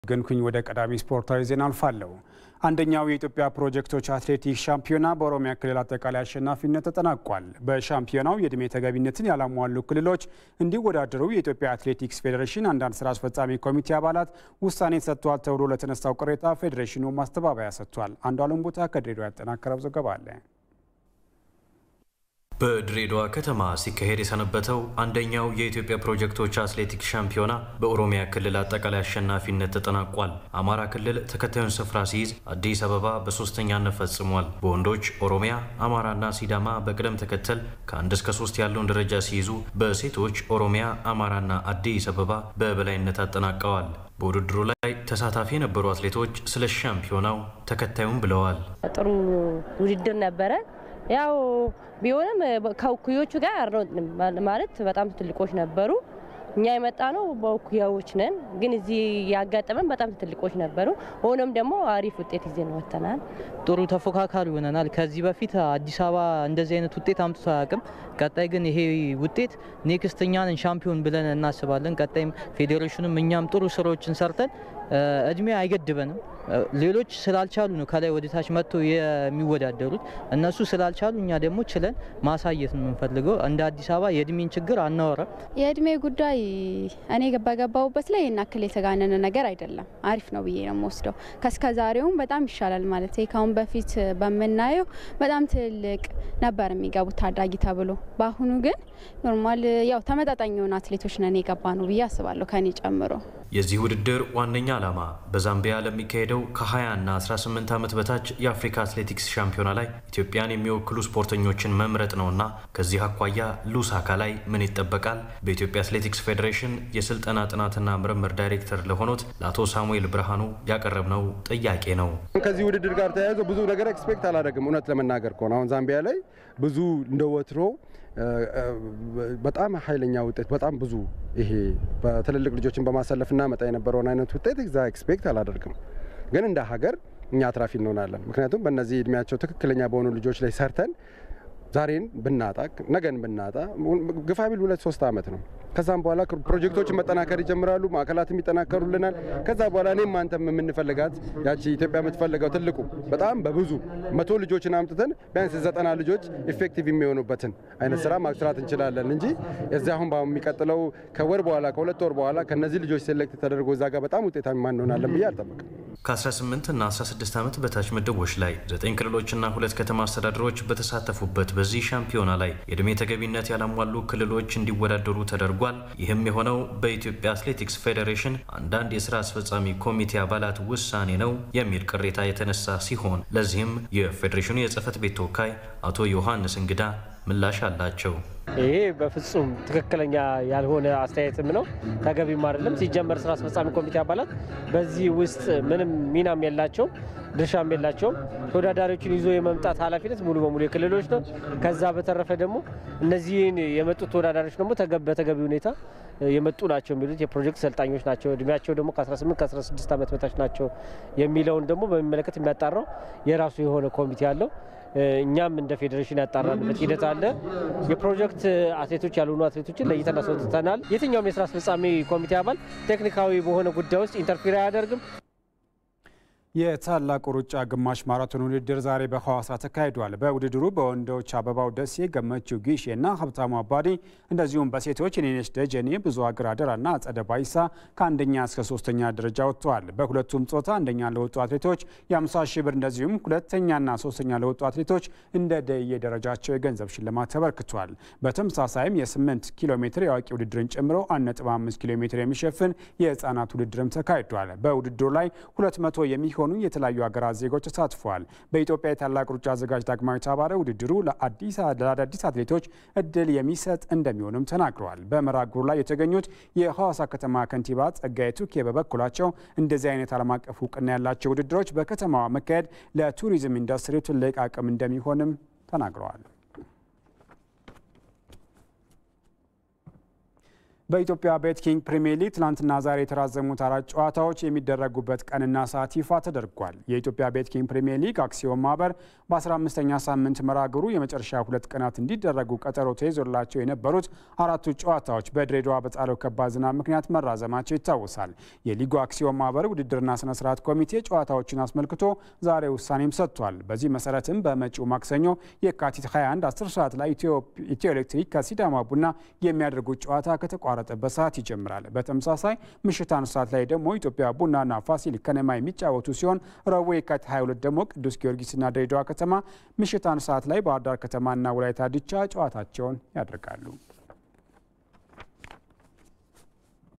ገንኩኝ ወደ ቀዳሚ ስፖርታዊ ዜና አልፋለሁ። አንደኛው የኢትዮጵያ ፕሮጀክቶች አትሌቲክስ ሻምፒዮና በኦሮሚያ ክልል አጠቃላይ አሸናፊነት ተጠናቋል። በሻምፒዮናው የዕድሜ ተገቢነትን ያላሟሉ ክልሎች እንዲወዳደሩ የኢትዮጵያ አትሌቲክስ ፌዴሬሽን አንዳንድ ስራ አስፈጻሚ ኮሚቴ አባላት ውሳኔ ሰጥተዋል ተብሎ ለተነሳው ቅሬታ ፌዴሬሽኑ ማስተባበያ ሰጥቷል። አንዱ አለም ቦታ ከድሬዳዋ ያጠናከረው ዘገባ አለ። በድሬዳዋ ከተማ ሲካሄድ የሰነበተው አንደኛው የኢትዮጵያ ፕሮጀክቶች አትሌቲክስ ሻምፒዮና በኦሮሚያ ክልል አጠቃላይ አሸናፊነት ተጠናቋል። አማራ ክልል ተከታዩን ስፍራ ሲይዝ፣ አዲስ አበባ በሶስተኛነት ፈጽሟል። በወንዶች ኦሮሚያ፣ አማራና ሲዳማ በቅደም ተከተል ከአንድ እስከ ሶስት ያለውን ደረጃ ሲይዙ፣ በሴቶች ኦሮሚያ፣ አማራና አዲስ አበባ በበላይነት አጠናቀዋል። በውድድሩ ላይ ተሳታፊ የነበሩ አትሌቶች ስለ ሻምፒዮናው ተከታዩም ብለዋል። ጥሩ ውድድር ነበረ። ያው ቢሆንም ከእኩዮቹ ጋር አልሮጥንም ማለት በጣም ትልቆች ነበሩ። እኛ የመጣ ነው በእኩያዎች ነን፣ ግን እዚህ ያጋጠመን በጣም ትልቆች ነበሩ። ሆኖም ደግሞ አሪፍ ውጤት ይዘን ወጥተናል። ጥሩ ተፎካካሪ ሆነናል። ከዚህ በፊት አዲስ አበባ እንደዚህ አይነት ውጤት አምጥቶ አያውቅም። ቀጣይ ግን ይሄ ውጤት ኔክስት እኛን ሻምፒዮን ብለን እናስባለን። ቀጣይም ፌዴሬሽኑም እኛም ጥሩ ስራዎችን ሰርተን እድሜ አይገድበንም። ሌሎች ስላልቻሉ ነው ከላይ ወደ ታች መጥቶ የሚወዳደሩት። እነሱ ስላልቻሉ እኛ ደግሞ ችለን ማሳየት ነው የምንፈልገው። እንደ አዲስ አበባ የእድሜን ችግር አናወራም። የእድሜ ጉዳይ እኔ በገባሁበት ላይ ይናክል የተጋነነ ነገር አይደለም። አሪፍ ነው ብዬ ነው የምወስደው። ከእስከ ዛሬውም በጣም ይሻላል ማለት ካሁን በፊት በምናየው በጣም ትልቅ ነበር የሚገቡት ታዳጊ ተብሎ። በአሁኑ ግን ኖርማል ያው ተመጣጣኝ የሆኑ አትሌቶች ነን የገባ ነው ብዬ አስባለሁ ከኔ ጨምሮ። የዚህ ውድድር ዋነኛ ዓላማ በዛምቢያ ለሚካሄደው ከ20 እና 18 ዓመት በታች የአፍሪካ አትሌቲክስ ሻምፒዮና ላይ ኢትዮጵያን የሚወክሉ ስፖርተኞችን መምረጥ ነውና ከዚህ አኳያ ሉሳካ ላይ ምን ይጠበቃል? በኢትዮጵያ አትሌቲክስ ፌዴሬሽን የስልጠና ጥናትና ምርምር ዳይሬክተር ለሆኑት ለአቶ ሳሙኤል ብርሃኑ ያቀረብነው ጥያቄ ነው። ከዚህ ውድድር ጋር ተያይዞ ብዙ ነገር ኤክስፔክት አላደርግም። እውነት ለመናገር ከሆነ አሁን ዛምቢያ ላይ ብዙ እንደ ወትሮ በጣም ኃይለኛ ውጤት በጣም ብዙ ይሄ በትልልቅ ልጆችን በማሰለፍ እናመጣ የነበረውን አይነት ውጤት እዛ ኤክስፔክት አላደርግም። ግን እንደ ሀገር እኛ አትራፊ እንሆናለን። ምክንያቱም በእነዚህ እድሜያቸው ትክክለኛ በሆኑ ልጆች ላይ ሰርተን ዛሬን ብናጣ ነገን ብናጣ ግፋ ቢል ሁለት ሶስት ዓመት ነው። ከዛም በኋላ ፕሮጀክቶችን መጠናከር ይጀምራሉ፣ ማዕከላትም ይጠናከሩልናል። ከዛ በኋላ እኔም አንተም የምንፈልጋት ያቺ ኢትዮጵያ የምትፈልገው ትልቁ በጣም በብዙ መቶ ልጆችን አምጥተን ቢያንስ ዘጠና ልጆች ኢፌክቲቭ የሚሆኑበትን አይነት ስራ ማስራት እንችላለን እንጂ እዚህ አሁን የሚቀጥለው ከወር በኋላ ከሁለት ወር በኋላ ከነዚህ ልጆች ሴሌክት ተደርጎ እዛ ጋር በጣም ውጤታማ እንሆናለን ብዬ አልጠበቅም። ከ18 እና 16 ዓመት በታች ምድቦች ላይ ዘጠኝ ክልሎችና ሁለት ከተማ አስተዳደሮች በተሳተፉበት በዚህ ሻምፒዮና ላይ የዕድሜ ተገቢነት ያላሟሉ ክልሎች እንዲወዳደሩ ተደርጓል። ይህም የሆነው በኢትዮጵያ አትሌቲክስ ፌዴሬሽን አንዳንድ የስራ አስፈጻሚ ኮሚቴ አባላት ውሳኔ ነው የሚል ቅሬታ የተነሳ ሲሆን ለዚህም የፌዴሬሽኑ የጽህፈት ቤት ተወካይ አቶ ዮሐንስ እንግዳ ምላሽ አላቸው። ይሄ በፍጹም ትክክለኛ ያልሆነ አስተያየትም ነው፣ ተገቢም አይደለም። ሲጀመር ስራ አስፈጻሚ ኮሚቴ አባላት በዚህ ውስጥ ምንም ሚናም የላቸውም፣ ድርሻም የላቸውም። ተወዳዳሪዎችን ይዞ የመምጣት ኃላፊነት ሙሉ በሙሉ የክልሎች ነው። ከዛ በተረፈ ደግሞ እነዚህን የመጡት ተወዳዳሪዎች ደግሞ በተገቢ ሁኔታ የመጡ ናቸው የሚሉት የፕሮጀክት ሰልጣኞች ናቸው። እድሜያቸው ደግሞ ከ18 ከ16 ዓመት በታች ናቸው የሚለውን ደግሞ በሚመለከት የሚያጣራው የራሱ የሆነ ኮሚቴ አለው። እኛም እንደ ፌዴሬሽን ያጣራንበት ሂደት አለ። የፕሮጀክት አትሌቶች ያልሆኑ አትሌቶችን ለይተን አስወጥተናል። የትኛውም የስራ አስፈጻሚ ኮሚቴ አባል ቴክኒካዊ በሆነ ጉዳይ ውስጥ ኢንተርፊር አያደርግም። የታላቁ ሩጫ ግማሽ ማራቶን ውድድር ዛሬ በሐዋሳ ተካሂዷል። በውድድሩ በወንዶች አበባው ደሴ፣ ገመችው ጊሼ እና ሀብታሙ አባዲ እንደዚሁም በሴቶች የኔነሽ ደጀኔ፣ ብዙ አገር አደራና አጸደ ባይሳ ከአንደኛ እስከ ሶስተኛ ደረጃ ወጥተዋል። በሁለቱም ጾታ አንደኛ ለወጡ አትሌቶች የ50 ሺህ ብር እንደዚሁም ሁለተኛና ሶስተኛ ለወጡ አትሌቶች እንደ ደረጃቸው የገንዘብ ሽልማት ተበርክቷል። በተመሳሳይም የ8 ኪሎ ሜትር የአዋቂ ውድድርን ጨምሮ 1.5 ኪሎ ሜትር የሚሸፍን የህፃናት ውድድርም ተካሂዷል። በውድድሩ ላይ 200 የሚሆኑ ሆኑ የተለያዩ ሀገራት ዜጎች ተሳትፈዋል። በኢትዮጵያ የታላቅ ሩጫ አዘጋጅ ዳግማዊት አባረ ውድድሩ ለአዳዲስ አትሌቶች እድል የሚሰጥ እንደሚሆንም ተናግረዋል። በመርሃ ግብሩ ላይ የተገኙት የሐዋሳ ከተማ ከንቲባ ጸጋዬ ቱኬ በበኩላቸው እንደዚህ አይነት ዓለም አቀፍ እውቅና ያላቸው ውድድሮች በከተማዋ መካሄድ ለቱሪዝም ኢንዱስትሪው ትልቅ አቅም እንደሚሆንም ተናግረዋል። በኢትዮጵያ ቤት ኪንግ ፕሪሚየር ሊግ ትናንትና ዛሬ የተራዘሙት አራት ጨዋታዎች የሚደረጉበት ቀንና ሰዓት ይፋ ተደርጓል። የኢትዮጵያ ቤት ኪንግ ፕሪሚየር ሊግ አክሲዮን ማህበር በ15ኛ ሳምንት መርሃ ግብሩ የመጨረሻ ሁለት ቀናት እንዲደረጉ ቀጠሮ ተይዞላቸው የነበሩት አራቱ ጨዋታዎች በድሬዳዋ በጣለው ከባድ ዝናብ ምክንያት መራዘማቸው ይታወሳል። የሊጉ አክሲዮን ማህበር ውድድርና ስነ ስርዓት ኮሚቴ ጨዋታዎችን አስመልክቶ ዛሬ ውሳኔም ሰጥቷል። በዚህ መሰረትም በመጪው ማክሰኞ የካቲት 21 10 ሰዓት ላይ ኢትዮ ኤሌክትሪክ ከሲዳማ ቡና የሚያደርጉት ጨዋታ ከተቋረጠበት ሰዓት ይጀምራል። በተመሳሳይ ምሽት አንድ ሰዓት ላይ ደግሞ ኢትዮጵያ ቡናና ፋሲል ከነማ የሚጫወቱ ሲሆን ረቡዕ የካቲት 22 ደግሞ ቅዱስ ጊዮርጊስና ድሬዳዋ ከተማ ምሽት አንድ ሰዓት ላይ ባህር ዳር ከተማና ወላይታ ድቻ ጨዋታቸውን ያደርጋሉ።